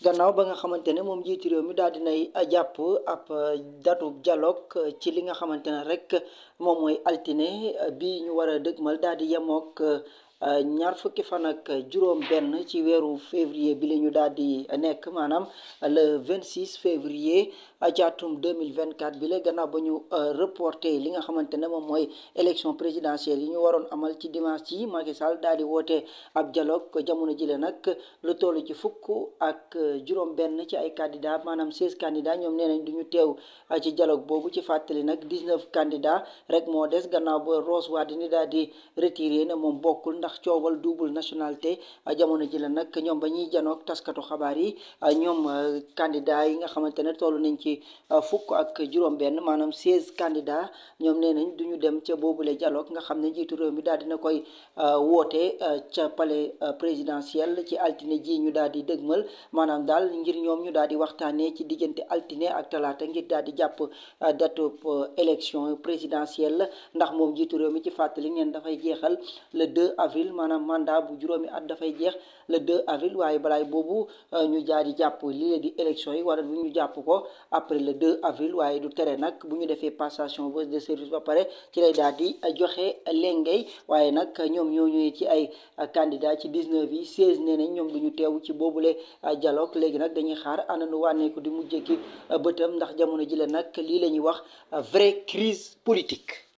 gannaaw ba nga xamante ne moom njiitu réew mi daal dinay jàpp ab datu dialogue ci li nga xamante ne rek moom mooy altine bi ñu war a dëgmal daal di yemook ñaar fukki fan ak juróom benn ci weeru février bi la ñu daal di nekk maanaam le 26 février ci atum 2024 bi la gannaaw ba ñu reporté li nga xamante ne moom mooy élection présidentielle yi ñu waroon amal ci dimanche yi Macky Sall daal di woote ab dialogue jamono jile nag lu toll ci fukk ak juróom benn ci ay candidats maanaam 16 candidats ñoom nee nañ du ñu teew ci dialogue boobu ci fàttali nag 19 candidats rek moo des gannaaw ba Rose Wardini daal di retiré ne moom bokkul ndax coowal double nationalité jamono ji la nag ñoom ba ñuy janoog taskatu xabaar yi ñoom candidat yi nga xamante ne toll nañ ci fukk ak juróom-benn maanaam 16 candidats ñoom nee nañ du ñu dem ca boobule dialogue nga xam ne njiitu réew mi daal dina koy woote ca palais présidentiel ci altine ji ñu daal di dëgmal maanaam daal ngir ñoom ñu daal di waxtaanee ci diggante altine ak talaata ngir daal di jàpp date élection présidentielle ndax moom njiitu réew mi ci fàttali neen dafay jeexal le 2 avril maanaam mandat bu juróomi at dafay jeex le 2 avril waaye balaay boobu ñu jaar di jàpp lii di élection yi wala bu ñu jàpp ko après le 2 avril waaye du tere nag bu ñu defee passation de service ba pare ci lay daal di joxe lengay waaye nag ñoom ñoo ñëwee ci ay candidat ci 19 yi 16 nee nañ ñoom duñu teew ci boobule dialogue léegi nag dañuy xaar ananu wànneeku di mujjee ki bëtam ndax jamono ji la nag lii la ñuy wax vraie crise politique